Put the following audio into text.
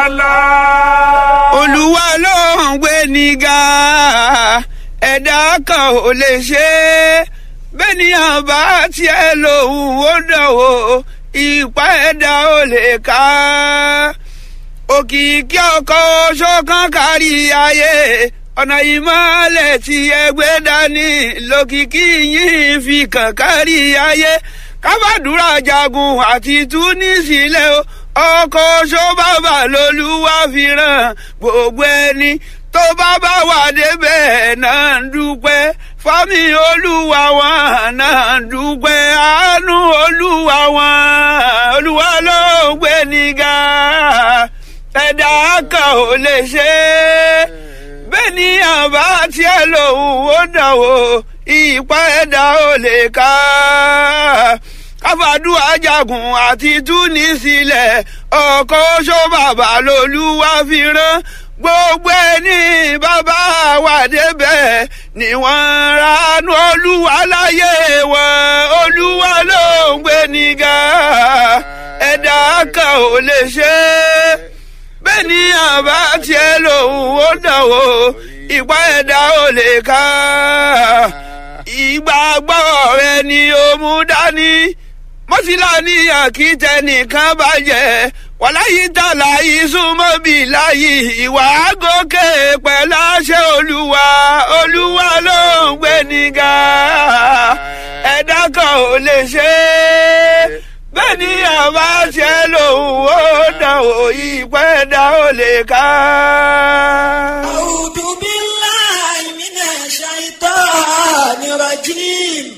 Allah. olúwa ló ń gbé nígà ẹ̀dá kan ò lè ṣe é bẹ́nìyàn bá tiẹ̀ lòun ó dánwò ìpá ẹ̀dá ò lè ká òkìkí ọkọ̀ ṣọ́kàn kárí ayé ọ̀nà ìmọ̀lẹ̀ tí ẹgbẹ́ dání lókìkí yìí fi kàn kárí ayé kábàdúrà jagun àti túnísílẹ̀ o ọkọ̀ ṣọ́bàbà lolúwa fi ràn gbogbo ẹni tó bá bá wà débẹ̀ náà ń dúpẹ́ fámi olúwa wọn náà ń dúpẹ́ àánú olúwa wọn olúwa ló ń gbé nígà ẹ̀dá kan ò lè ṣe é bẹ́ẹ̀ ni àbá tiẹ̀ lòun ó dánwò ìpá ẹ̀dá ò lè ká káfàdúrà jagun àti túnísílẹ̀ ọkọ̀ oṣó bàbá lolúwa fi rán gbogbo ẹni bàbá wà débẹ̀ ni wọ́n ranú olúwa láyé wọn olúwa ló ń gbé nígà ẹ̀dá kan ò lè ṣe é bẹ́ẹ̀ ni àbá tiẹ̀ lòun ó dánwò ìpá ẹ̀dá ò lè ká ìgbàgbọ́ rẹ ni ó mú dání mọ́sílá ní àkìtẹ́ nìkan bàjẹ́ wàláyé tààlà ìsúnmọ́ bí láyé ìwà gòkè pẹ̀lú àṣẹ olúwa olúwa ló ń gbé nígà ẹ̀dá kan ò lè ṣe é bẹ́ẹ̀ ni àbá ṣe lòun ó dàn ó ìpẹ́ ẹ̀dá ò lè ká. أعوذ بالله من الشيطان الرجيم